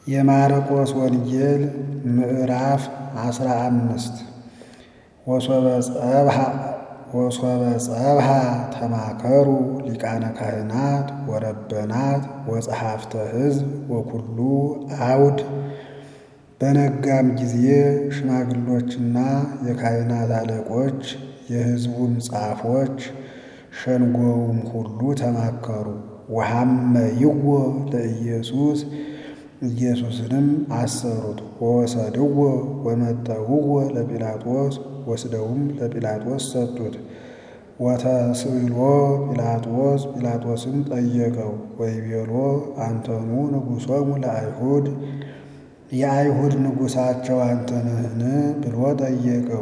የማርቆስ ወንጌል ምዕራፍ አስራ አምስት ወሶበ ጸብሃ ተማከሩ ሊቃነ ካህናት ወረበናት ወጸሐፍተ ሕዝብ ወኩሉ አውድ። በነጋም ጊዜ ሽማግሎችና የካህናት አለቆች የሕዝቡም ጻፎች ሸንጎውም ሁሉ ተማከሩ። ወሐመይዎ ለኢየሱስ ኢየሱስንም አሰሩት። ወወሰድዎ ወመጠውዎ ለጲላጦስ ወስደውም ለጲላጦስ ሰጡት። ወተስእሎ ጲላጦስ ጲላጦስም ጠየቀው ወይቤሎ አንተኑ ንጉሶሙ ለአይሁድ የአይሁድ ንጉሳቸው አንተ ነህን ብሎ ጠየቀው።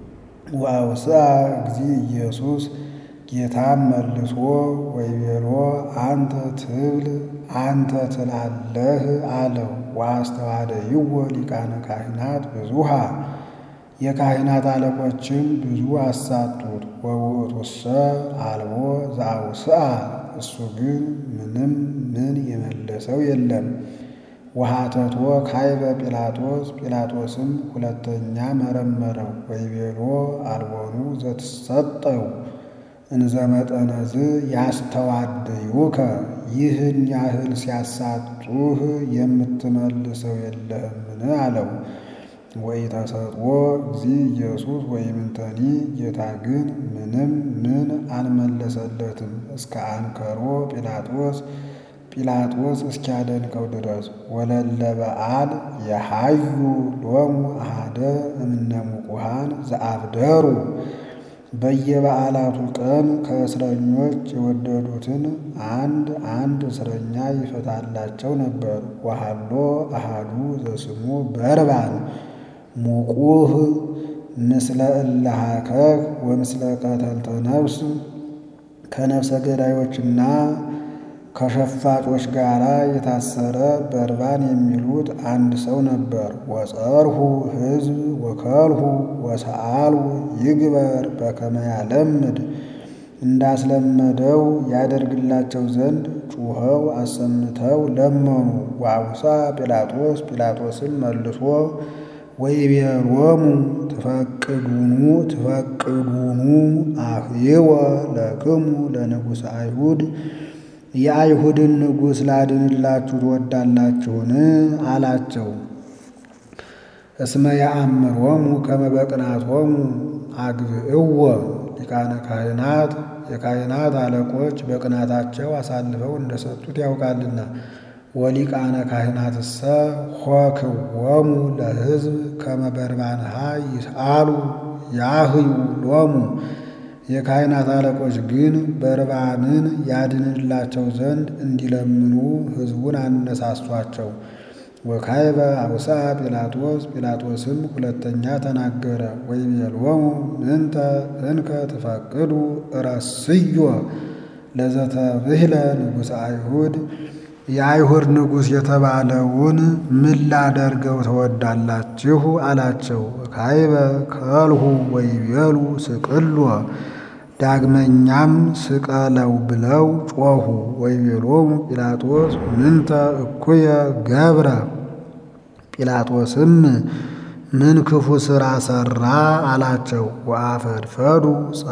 ወአውስአ እግዚእ ኢየሱስ ጌታም መልሶ ወይቤሎ አንተ ትብል አንተ ትላለህ አለው። ወአስተዋደይዎ ሊቃነ ካህናት ብዙሃ የካህናት አለቆችም ብዙ አሳጡት። ወውእቱሰ አልቦ ዘአውስአ እሱ ግን ምንም ምን የመለሰው የለም። ወሃተቶ ካይበ ጲላጦስ ጲላጦስም ሁለተኛ መረመረው። ወይቤሎ አልቦኑ ዘትሰጠው እንዘ መጠነዝ ያስተዋድዩከ ይህን ያህል ሲያሳጡህ የምትመልሰው የለህምን? አለው። ወኢተሰጥዎ እግዚእ ኢየሱስ ወኢምንተኒ ጌታ ግን ምንም ምን አልመለሰለትም እስከ አንከሮ ጲላጦስ ጲላጦስ እስኪያደንቀው ድረስ። ወለለ በዓል የሃዩ ሎሙ አሃደ እምነ ሙቁሃን ዘአብደሩ በየበዓላቱ ቀን ከእስረኞች የወደዱትን አንድ አንድ እስረኛ ይፈታላቸው ነበር። ወሃሎ አሃዱ ዘስሙ በርባን ሙቁህ ምስለ እለሃከክ ወምስለ ቀተልተ ነፍስ ከነፍሰ ገዳዮችና ከሸፋጮች ጋር የታሰረ በርባን የሚሉት አንድ ሰው ነበር። ወጸርሁ ሕዝብ ወከልሁ ወሰአልሁ ይግበር በከመ ያለምድ እንዳስለመደው ያደርግላቸው ዘንድ ጩኸው አሰምተው ለመኑ። ወአውሳ ጲላጦስ ጲላጦስም መልሶ ወይቤሎሙ ትፈቅዱኑ ትፈቅዱኑ አህይወ ለክሙ ለንጉሥ አይሁድ የአይሁድን ንጉሥ ላድንላችሁ ትወዳላችሁን? አላቸው። እስመ ያአምሮሙ ከመ በቅንዓቶሙ አግብእዎ ሊቃነ ካህናት የካህናት አለቆች በቅናታቸው አሳልፈው እንደሰጡት ያውቃልና። ወሊቃነ ካህናትሰ ሆክዎሙ ለሕዝብ ከመ በርባንሃ ይስአሉ ያህዩ ሎሙ የካህናት አለቆች ግን በርባንን ያድንላቸው ዘንድ እንዲለምኑ ሕዝቡን አነሳሷቸው። ወካይበ አውሳ ጲላጦስ ጲላጦስም ሁለተኛ ተናገረ። ወይቤሎሙ ምንተ እንከ ትፈቅዱ እረስዮ ለዘተብህለ ንጉሥ አይሁድ የአይሁድ ንጉሥ የተባለውን ምን ላደርገው ትወዳላችሁ? አላቸው። ካይበ ከልሁ ወይቤሉ ስቅሎ ዳግመኛም ስቀለው ብለው ጮኹ። ወይቤሎሙ ጲላጦስ ምንተ እኩየ ገብረ ጲላጦስም ምን ክፉ ሥራ ሠራ? አላቸው። ወአፈድፈዱ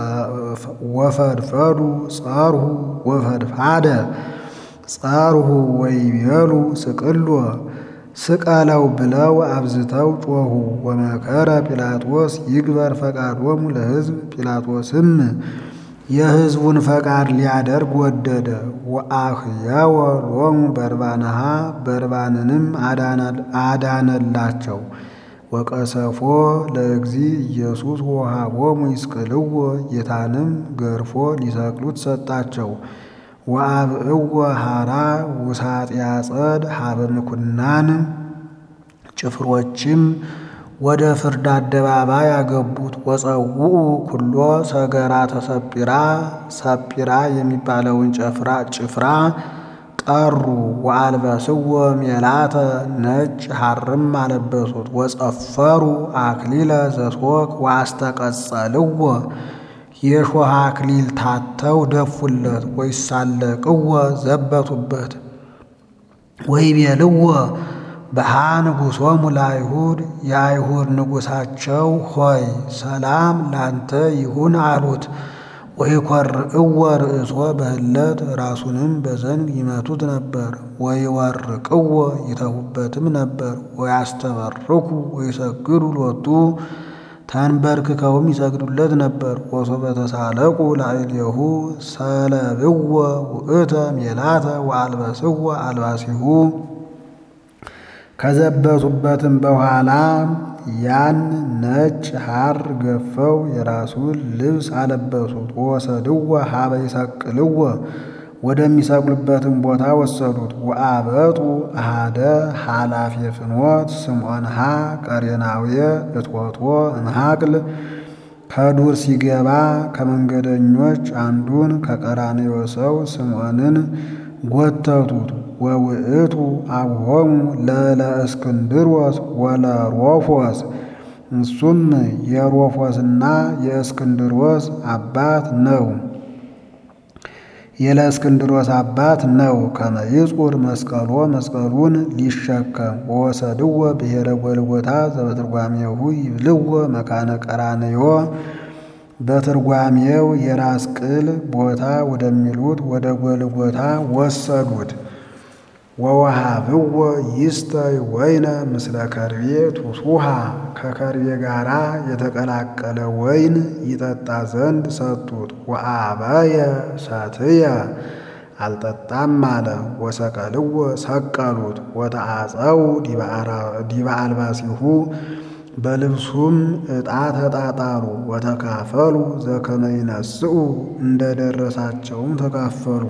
ወፈድፈዱ ጸርሁ ወፈድፋደ ጸርሁ ወይቤሉ ስቅሎ ስቀለው ብለው አብዝተው ጮኹ። ወመከረ ጲላጦስ ይግበር ፈቃዶሙ ለሕዝብ ጲላጦስም የሕዝቡን ፈቃድ ሊያደርግ ወደደ። ወአህየወ ሎሙ በርባንሃ በርባንንም አዳነላቸው። ወቀሰፎ ለእግዚእ ኢየሱስ ወሃቦሙ ይስቅልዎ ጌታንም ገርፎ ሊሰቅሉት ሰጣቸው። ወአብእዎ ሐራ ውሳጥ ያጸድ ሀበ ምኩናን ጭፍሮችም ወደ ፍርድ አደባባይ አገቡት። ወፀውኡ ኩሎ ሰገራ ተሰጲራ ሰጲራ የሚባለውን ጭፍራ ጭፍራ ጠሩ። ወአልበስዎ ሜላተ ነጭ ሐርም አለበሱት። ወጸፈሩ አክሊለ ዘሶክ ወአስተቀጸልዎ የሾህ አክሊል ታተው ደፉለት። ወይሳለቅዎ ዘበቱበት። ወይቤልዎ በሃንጉሶሙ ለአይሁድ የአይሁድ ንጉሳቸው ሆይ ሰላም ላንተ ይሁን አሉት። ወይኰርዕዎ ርእሶ በህለት ራሱንም በዘንግ ይመቱት ነበር። ወይወርቅዎ ይተፉበትም ነበር። ወያስተበርኩ ወይሰግዱ ሎቱ ተንበርክከውም ይሰግዱለት ነበር። ወሶበ ተሳለቁ ላዕሌሁ ሰለብዎ ውእተ ሜላተ ወአልበስዎ አልባሲሁ ከዘበቱበትም በኋላ ያን ነጭ ሐር ገፈው የራሱን ልብስ አለበሱት። ወሰድዎ ሀበ ይሰቅልዎ ወደሚሰቅሉበትም ቦታ ወሰዱት። ወአበጡ አሃደ ኃላፊ ፍኖት ስምዖንሃ ቀሬናውየ እትወቶ እምሃቅል ከዱር ሲገባ ከመንገደኞች አንዱን ከቀራንዮ ሰው ስምዖንን ጎተቱት። ወውእቱ አብሆሙ ለለእስክንድሮስ ወለሮፎስ እሱም የሮፎስና የእስክንድሮስ አባት ነው የለእስክንድሮስ አባት ነው። ከመይጹር መስቀሎ መስቀሉን ሊሸከም ወወሰድዎ ብሔረ ጎልጎታ ዘበትርጓሜሁ ይብልዎ መካነ ቀራንዮ በትርጓሜው የራስ ቅል ቦታ ወደሚሉት ወደ ጎልጎታ ወሰዱት። ወወሃብዎ ይስተይ ወይነ ምስለ ከርቤ ቱሱሃ ከከርቤ ጋራ የተቀላቀለ ወይን ይጠጣ ዘንድ ሰጡት። ወአበየ ሰትየ አልጠጣም አለ። ወሰቀልዎ ሰቀሉት። ወተአጸው ዲበ አልባሲሁ በልብሱም ዕጣ ተጣጣሉ። ወተካፈሉ ዘከመ ይነስኡ እንደ ደረሳቸውም ተካፈሉ።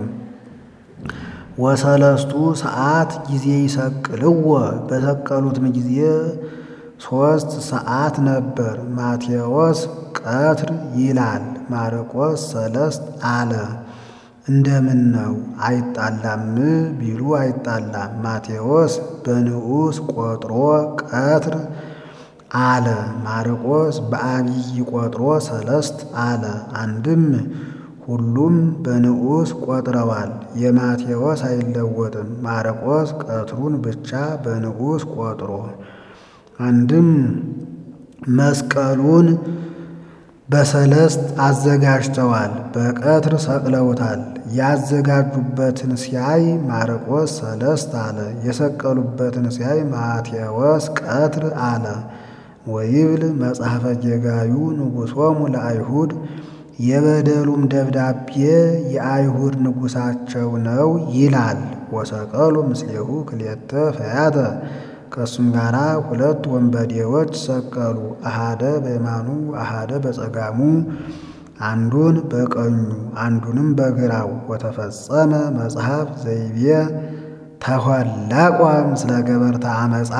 ወሰለስቱ ሰዓት ጊዜ ይሰቅልዎ በሰቀሉትም ጊዜ ሦስት ሰዓት ነበር። ማቴዎስ ቀትር ይላል፣ ማርቆስ ሰለስት አለ። እንደምን ነው አይጣላም ቢሉ አይጣላም። ማቴዎስ በንዑስ ቆጥሮ ቀትር አለ። ማርቆስ በአብይ ቆጥሮ ሰለስት አለ። አንድም ሁሉም በንዑስ ቆጥረዋል። የማቴዎስ አይለወጥም። ማርቆስ ቀትሩን ብቻ በንዑስ ቆጥሮ አንድም መስቀሉን በሰለስት አዘጋጅተዋል፣ በቀትር ሰቅለውታል። ያዘጋጁበትን ሲያይ ማርቆስ ሰለስት አለ። የሰቀሉበትን ሲያይ ማቴዎስ ቀትር አለ። ወይብል መጽሐፈ ጌጋዩ ንጉሶሙ ለአይሁድ የበደሉም ደብዳቤ የአይሁድ ንጉሳቸው ነው ይላል። ወሰቀሉ ምስሌሁ ክልኤተ ፈያተ ከእሱም ጋራ ሁለት ወንበዴዎች ሰቀሉ። አሃደ በየማኑ አሃደ በጸጋሙ አንዱን በቀኙ አንዱንም በግራው። ወተፈጸመ መጽሐፍ ዘይቤ ተኋላቋ ምስለ ገበርተ አመፃ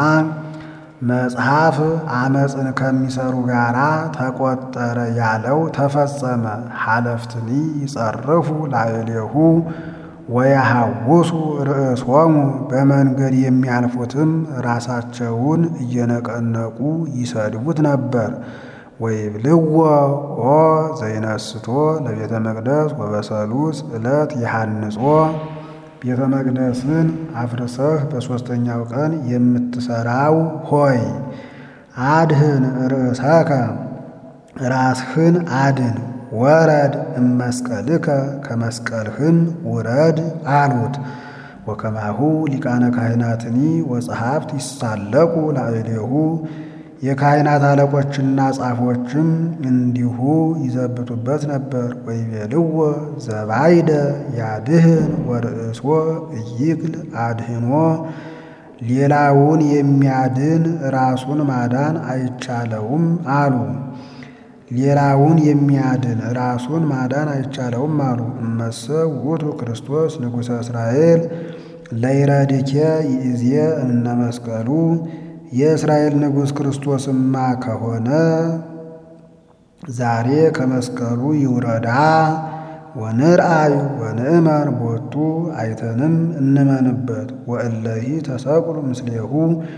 መጽሐፍ አመፅን ከሚሰሩ ጋራ ተቆጠረ ያለው ተፈጸመ። ሐለፍትኒ ይጸርፉ ላዕሌሁ ወያሐውሱ ርእሶሙ በመንገድ የሚያልፉትም ራሳቸውን እየነቀነቁ ይሰድቡት ነበር። ወይብልዎ ኦ ዘይነስቶ ለቤተ መቅደስ ወበሰሉስ ዕለት ይሃንጾ ቤተ መቅደስን አፍርሰህ በሦስተኛው ቀን የምትሠራው ሆይ አድህን ርእሰከ ራስህን አድን ወረድ እመስቀልከ ከመስቀልህም ውረድ አሉት። ወከማሁ ሊቃነ ካህናትኒ ወጸሐፍት ይሳለቁ ላዕሌሁ የካህናት አለቆችና ጻፎችም እንዲሁ ይዘብቱበት ነበር። ወይቤልዎ ዘባይደ ያድህን ወርእሶ እይክል አድህኖ ሌላውን የሚያድን ራሱን ማዳን አይቻለውም አሉ። ሌላውን የሚያድን ራሱን ማዳን አይቻለውም አሉ። እመሰ ውእቱ ክርስቶስ ንጉሠ እስራኤል ለይረድኬ ይእዜ እምነ መስቀሉ የእስራኤል ንጉሥ ክርስቶስማ ከሆነ ዛሬ ከመስቀሉ ይውረዳ ወንርአይ ወንእመን ቦቱ አይተንም እንመንበት። ወእለሂ ተሰቅሉ ምስሌሁ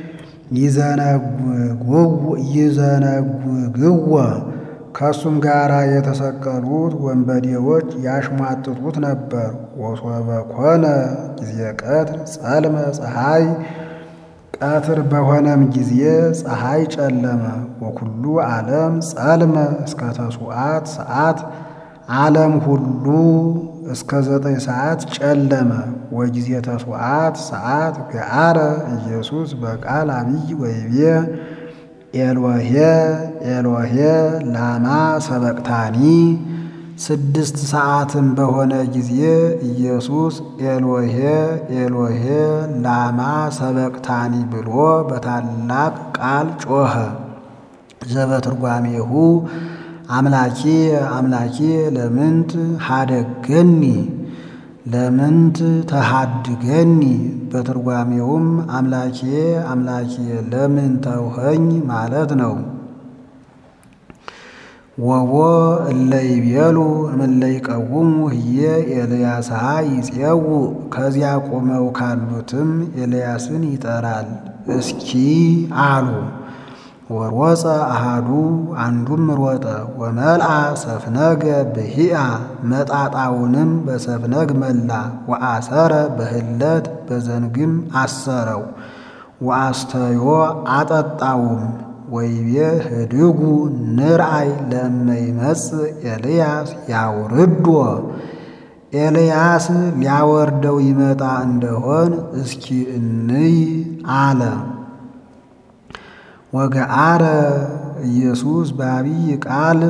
ይዘነጉግዎ ከእሱም ጋር የተሰቀሉት ወንበዴዎች ያሽሟጥጡት ነበር። ወሶበ ኮነ ጊዜ ቀትር ጸልመ ፀሐይ ቀትር በሆነም ጊዜ ፀሐይ ጨለመ። ወኩሉ ዓለም ጸልመ እስከ ተሱዓት ሰዓት ዓለም ሁሉ እስከ ዘጠኝ ሰዓት ጨለመ። ወጊዜ ተሱዓት ሰዓት ገአረ ኢየሱስ በቃል አብይ ወይቤ ኤሎሄ ኤሎሄ ላማ ሰበቅታኒ። ስድስት ሰዓትም በሆነ ጊዜ ኢየሱስ ኤሎሄ ኤሎሄ ላማ ሰበቅታኒ ብሎ በታላቅ ቃል ጮኸ። ዘበትርጓሜሁ አምላኬ አምላኬ ለምንት ሀደገኒ ለምንት ተሃድገኒ። በትርጓሜውም አምላኬ አምላኬ ለምን ተውኸኝ ማለት ነው። ወቦ እለ ይቤሉ እምእለ ይቀውሙ ህዬ ኤልያስሃ ይፄው ከዚያ ቆመው ካሉትም ኤልያስን ይጠራል እስኪ አሉ። ወሮፀ አሃዱ አንዱም ሮጠ ወመልአ ሰፍነገ ብሂአ መጣጣውንም በሰፍነግ መላ ወአሰረ በህለት በዘንግም አሰረው ወአስተዮ አጠጣውም ወይቤ ህድጉ ንርአይ ለእመ ይመጽእ ኤልያስ ያውርዶ ኤልያስ ሊያወርደው ይመጣ እንደሆን እስኪ እንይ አለ። ወገአረ ኢየሱስ በአብይ ቃል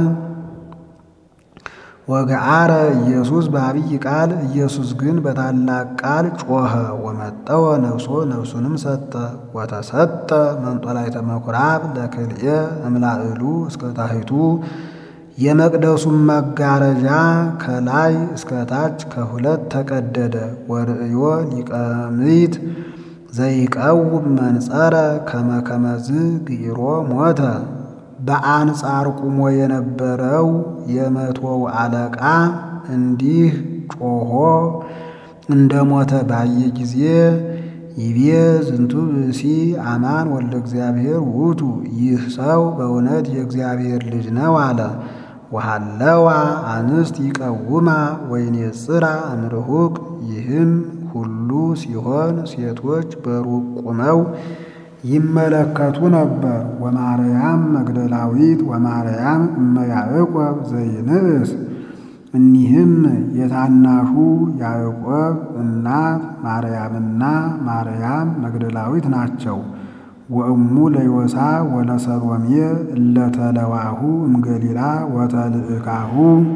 ወገአረ ኢየሱስ በአብይ ቃል ኢየሱስ ግን በታላቅ ቃል ጮኸ። ወመጠወ ነፍሶ ነፍሱንም ሰጠ። ወተሰጠ መንጦላዕተ ምኵራብ ለክልኤ እምላዕሉ እስከ ታሕቱ የመቅደሱም መጋረጃ ከላይ እስከ ታች ከሁለት ተቀደደ። ወርእዮ ሊቀምይት ዘይቀውም መንጸረ ከመ ከመዝ ግኢሮ ሞተ። በአንጻር ቁሞ የነበረው የመቶው አለቃ እንዲህ ጮሆ እንደ ሞተ ባየ ጊዜ ይቤ ዝንቱ ብእሲ አማን ወልደ እግዚአብሔር ውእቱ፣ ይህ ሰው በእውነት የእግዚአብሔር ልጅ ነው አለ። ወሃለዋ አንስት ይቀውማ ወይኔጽራ እምርሁቅ። ይህም ሁሉ ሲሆን ሴቶች በሩቅ ቁመው ይመለከቱ ነበር። ወማርያም መግደላዊት ወማርያም እመ ያዕቆብ ዘይንእስ። እኒህም የታናሹ ያዕቆብ እናት ማርያምና ማርያም መግደላዊት ናቸው። ወእሙ ለዮሳ ወለሰሎሜ እለተለዋሁ እምገሊላ ወተልእካሁ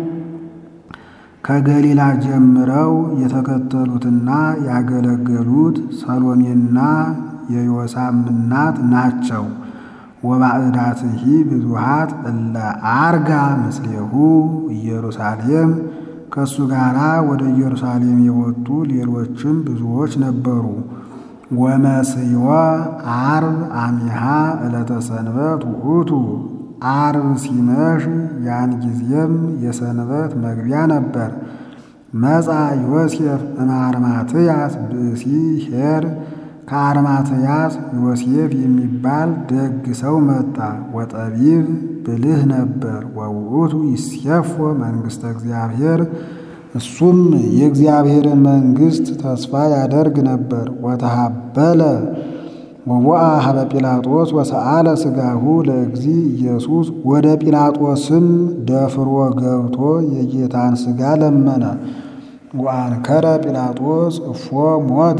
ከገሊላ ጀምረው የተከተሉትና ያገለገሉት ሰሎሜና የዮሳም እናት ናቸው። ወባዕዳትሂ ብዙሃት እለ አርጋ ምስሌሁ ኢየሩሳሌም ከእሱ ጋር ወደ ኢየሩሳሌም የወጡ ሌሎችም ብዙዎች ነበሩ። ወመስዮ አርብ አሚሃ ዕለተ ሰንበት ውእቱ አርብ ሲመሽ ያን ጊዜም የሰንበት መግቢያ ነበር። መጻ ዮሴፍ እምአርማትያስ ብእሲ ኄር ከአርማትያስ ዮሴፍ የሚባል ደግ ሰው መጣ። ወጠቢብ ብልህ ነበር። ወውእቱ ይሴፎ መንግሥተ እግዚአብሔር እሱም የእግዚአብሔርን መንግሥት ተስፋ ያደርግ ነበር። ወተሃበለ ወቦአ ሀበ ጲላጦስ ወሰአለ ሥጋሁ ለእግዚ ኢየሱስ ወደ ጲላጦስም ደፍሮ ገብቶ የጌታን ሥጋ ለመነ። ወአንከረ ጲላጦስ እፎ ሞተ።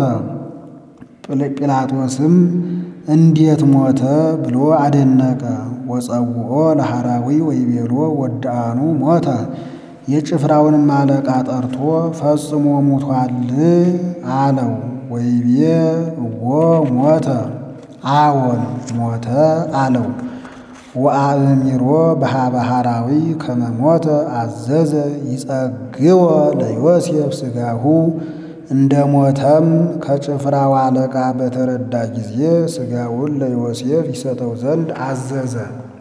ጲላጦስም እንዴት ሞተ ብሎ አደነቀ። ወጸውኦ ለሐራዊ ወይቤሎ ወዳአኑ ሞተ። የጭፍራውንም አለቃ ጠርቶ ፈጽሞ ሙቷል አለው። ወይቤ እዎ ሞተ፣ አዎን ሞተ አለው። ወአእሚሮ በሃበ ሐራዊ ከመ ሞተ አዘዘ ይጸግወ ለዮሴፍ ሥጋሁ እንደ ሞተም ከጭፍራው አለቃ በተረዳ ጊዜ ሥጋውን ለዮሴፍ ይሰጠው ዘንድ አዘዘ።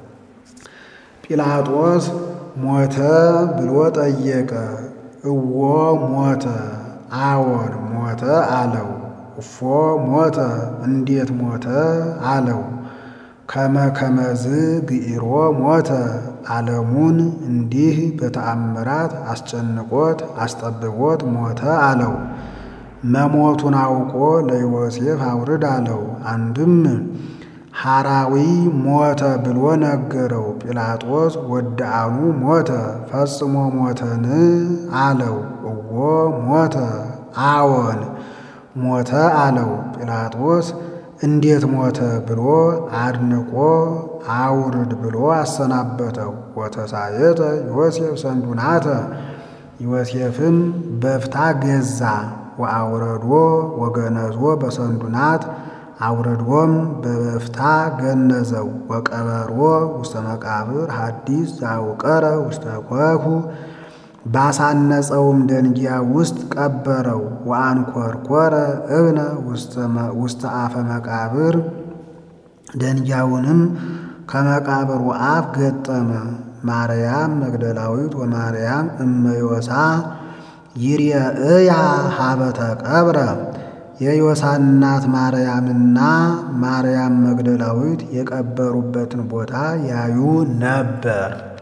ጲላጦስ ሞተ ብሎ ጠየቀ። እዎ ሞተ፣ አዎን ሞተ አለው። እፎ ሞተ፣ እንዴት ሞተ አለው። ከመ ከመዝ ግኢሮ ሞተ፣ ዓለሙን እንዲህ በተአምራት አስጨንቆት አስጠብቦት ሞተ አለው። መሞቱን አውቆ ለዮሴፍ አውርድ አለው። አንድም ሐራዊ ሞተ ብሎ ነገረው። ጲላጦስ ወደአኑ ሞተ ፈጽሞ ሞተን አለው። እዎ ሞተ አዎን ሞተ አለው። ጲላጦስ እንዴት ሞተ ብሎ አድንቆ አውርድ ብሎ አሰናበተው። ወተሳየጠ ዮሴፍ ሰንዱናተ ዮሴፍም በፍታ ገዛ ወአውረዶ ወገነዞ በሰንዱናት አውረድዎም በበፍታ ገነዘው ወቀበሮ ውስተ መቃብር ሐዲስ ዘአውቀረ ውስተ ኮኩ ባሳነጸውም ደንጊያ ውስጥ ቀበረው። ወአንኰርኰረ እብነ ውስተ አፈ መቃብር ደንጊያውንም ከመቃብሩ አፍ ገጠመ። ማርያም መግደላዊት ወማርያም እመ ዮሳ ይርየእያ ሀበ ተቀብረ የዮሳ እናት ማርያምና ማርያም መግደላዊት የቀበሩበትን ቦታ ያዩ ነበር።